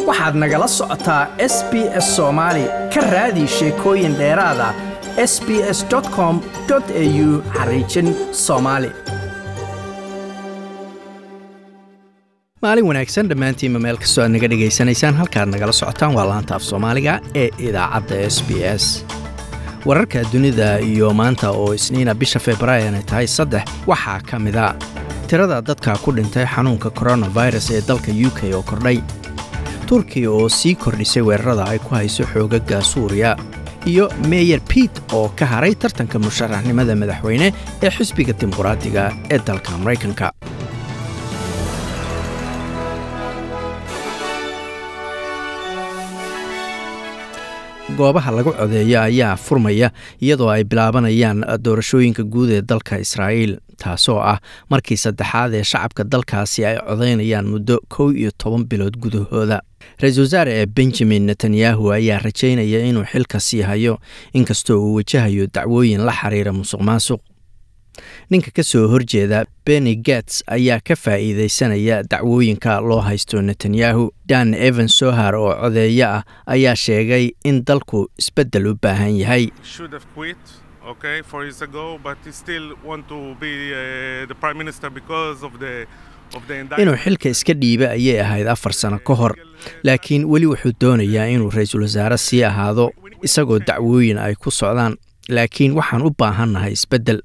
waxaad nagala socotaa s b s soomaali ka raadi sheekooyin dheeraada s b s com au xariijin soomaali maalin wanaagsan dhammaantiinma meel kastoo aad naga dhegaysanaysaan halkaad nagala socotaan waa laanta af soomaaliga ee idaacadda s b s wararka dunida iyo maanta oo isniina bisha februaayan ay tahay saddex waxaa ka mida tirada dadka ku dhintay xanuunka koronafirus ee dalka u k oo kordhay turkiya oo sii kordhisay weerarada ay ku hayso xoogaga suuriya iyo meyer piit oo ka haray tartanka musharaxnimada madaxweyne ee xisbiga dimuqraadiga ee dalka maraykanka goobaha lagu codeeyo ayaa furmaya iyadoo ay bilaabanayaan doorashooyinka guud ee dalka israa'iil taasoo ah markii saddexaad ee shacabka dalkaasi ay codaynayaan muddo kow iyo toban bilood gudahooda ra-iisul wasaare ee benjamin netanyahu ayaa rajaynaya inuu xilka sii hayo inkastoo uu wajahayo dacwooyin la xiriira musuq maasuq ninka ka soo horjeeda benny gats ayaa ka faa'iidaysanaya dacwooyinka loo haysto netanyahu dan evan sohar oo codeeyo ah ayaa sheegay in dalku isbeddel u baahan yahay okay, four years ago, but he still want to be uh, the prime minister because of the inuu xilka iska dhiiba ayay ahayd afar sano ka hor laakiin weli wuxuu doonayaa inuu ra-iisul wasaare sii ahaado isagoo dacwooyin ay ku socdaan laakiin waxaan u baahannahay isbeddel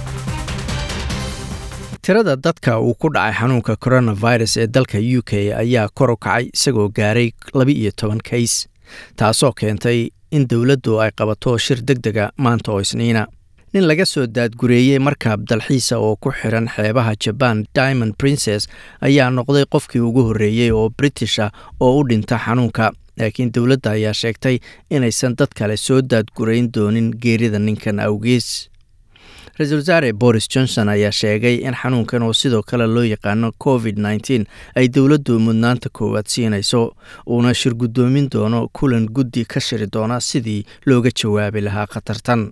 tirada dadka uu ku dhacay xanuunka coronavirus ee dalka u k ayaa kor u kacay isagoo gaaray laba-iyo toban kays taasoo keentay in dowladdu ay qabato shir deg dega maanta oo isniina nin laga soo daadgureeyey markab dalxiisa oo ku xiran xeebaha jaban diamond princes ayaa noqday qofkii ugu horreeyey oo british ah oo u dhinta xanuunka laakiin dowladda ayaa sheegtay inaysan dad kale soo daadgurayn doonin geerida ninkan awgees ra-iisul wasaare boris johnson ayaa sheegay in xanuunkan oo sidoo kale loo yaqaano covid nteen ay dowladdu mudnaanta koowaad siinayso uuna shir guddoomin doono kulan guddi ka shiri doona sidii looga jawaabi lahaa khatartan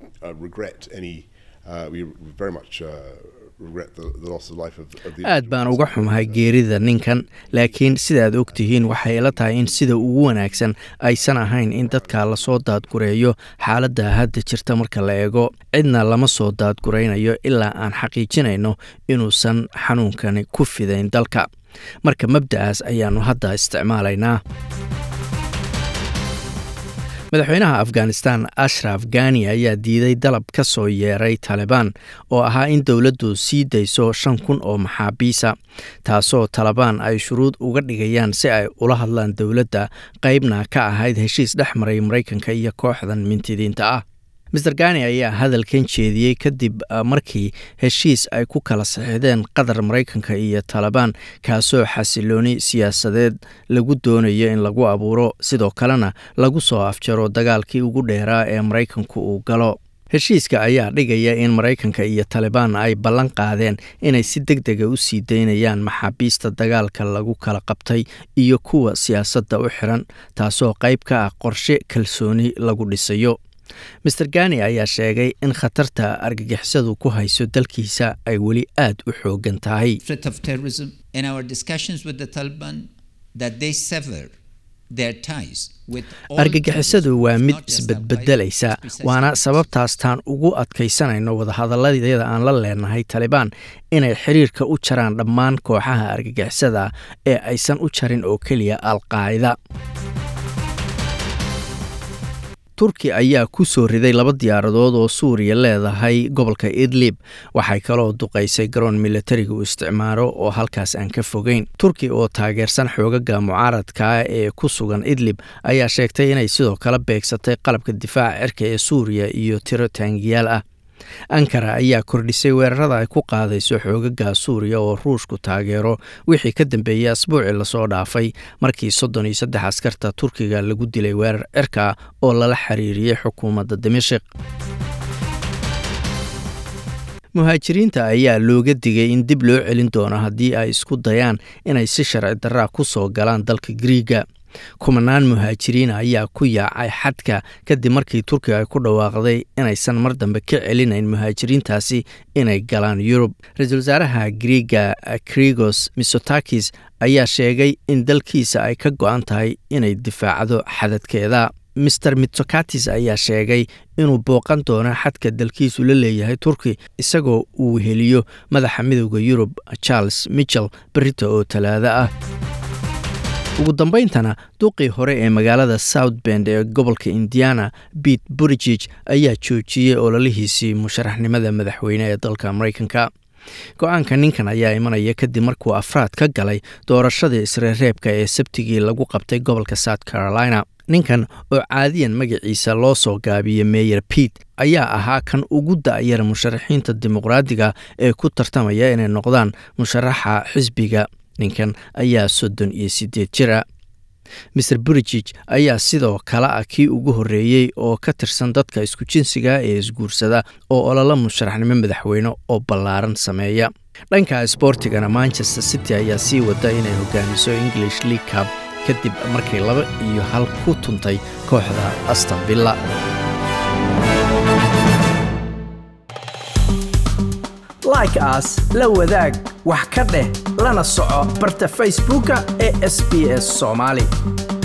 aad baan uga xumahay geerida ninkan laakiin sidaad og tihiin waxay ila tahay in sida ugu wanaagsan aysan ahayn in dadka lasoo daadgureeyo xaaladda hadda jirta marka la eego cidna lama soo daadguraynayo ilaa aan xaqiijinayno inuusan xanuunkani ku fidayn dalka marka mabda'aas ayaannu hadda isticmaalaynaa madaxweynaha afghanistan ashraf gani ayaa diiday dalab ka soo yeeray talibaan oo ahaa in dowladdu sii dayso shan kun oo maxaabiisa taasoo talabaan ay shuruud uga dhigayaan si ay ula hadlaan dowladda qaybna ka ahayd heshiis dhex maray maraykanka iyo kooxdan mintidiinta ah master gani ayaa hadalkan jeediyey kadib markii heshiis ay ku kala saxiixdeen qatar maraykanka iyo talabaan kaasoo xasilooni siyaasadeed lagu doonayo in lagu abuuro sidoo kalena lagu soo afjaro dagaalkii ugu dheeraa ee maraykanku uu galo heshiiska ayaa dhigaya in maraykanka iyo talibaan ay ballan qaadeen inay si deg dega u sii daynayaan maxaabiista dagaalka lagu kala qabtay iyo kuwa siyaasadda u xiran taasoo qayb ka ah qorshe kalsooni lagu dhisayo master gani ayaa sheegay in khatarta argagixisadu ku hayso dalkiisa ay weli aad u xoogan tahay argagixisadu waa mid isbedbedelaysa waana sababtaastaan ugu adkaysanayno wadahadalladyada aan la leenahay talibaan inay xiriirka u jaraan dhammaan kooxaha argagixisada ee aysan u jarin oo keliya alqaacida turki ayaa ku soo riday laba diyaaradood oo suuriya leedahay gobolka idlib waxay kaloo duqaysay garoon militariga uu isticmaalo oo halkaas aan ka fogeyn turki oo taageersan xoogaga mucaaradka ee ku sugan idlib ayaa sheegtay inay sidoo kale beegsatay qalabka difaaca cirka ee suuriya iyo tiro taangiyaal ah ankara ayaa kordhisay weerarada ay ku qaadayso xoogaga suuriya oo ruushku taageero wixii ka dambeeyey asbuucii lasoo dhaafay markii soddon iyo saddex askarta turkiga lagu dilay weerar cirka oo lala xiriiriyey xukuumadda dimashik muhaajiriinta ayaa looga digay in dib loo celin doono haddii ay isku dayaan inay si sharci daraa ku soo galaan dalka griiga kumanaan muhaajiriina ayaa ku yaacay xadka kadib markii turkiga ay ku dhawaaqday inaysan mar dambe ka celinayn muhaajiriintaasi inay galaan yurub ra-iisul wasaaraha griega krigos misotakis ayaa sheegay in dalkiisa ay ka go-an tahay inay difaacdo xadadkeeda master mitsokatis ayaa sheegay inuu booqan doono xadka dalkiisu la leeyahay turki isagoo uu heliyo madaxa midooda yurub charles michel berita oo talaado ah ugu dambayntana duqii hore ee magaalada south bend ee gobolka indiana bete burigig ayaa joojiyey ololihiisii musharaxnimada madaxweyne ee dalka maraykanka go-aanka ninkan ayaa imanaya kadib markuu afraad ka galay doorashadii isreereebka ee sabtigii lagu qabtay gobolka south carolina ninkan oo caadiyan magaciisa loo soo gaabiyey meyer bete ayaa ahaa kan ugu da-yara musharaxiinta dimuqraadiga ee ku tartamaya inay noqdaan musharaxa xisbiga ninkan ayaa soddon iyo siddeed jira maer burigig ayaa sidoo kale ah kii ugu horreeyey oo ka tirsan dadka isku jinsiga ee isguursada oo ololo musharaxnimo madaxweyne oo ballaaran sameeya dhanka sboortigana manchester city ayaa sii wada inay hogaamiso english league cub kadib markay laba iyo hal ku tuntay kooxda aston villa like aas la wadaag wax ka dheh lana soco barta facebooka ee sb s soomaali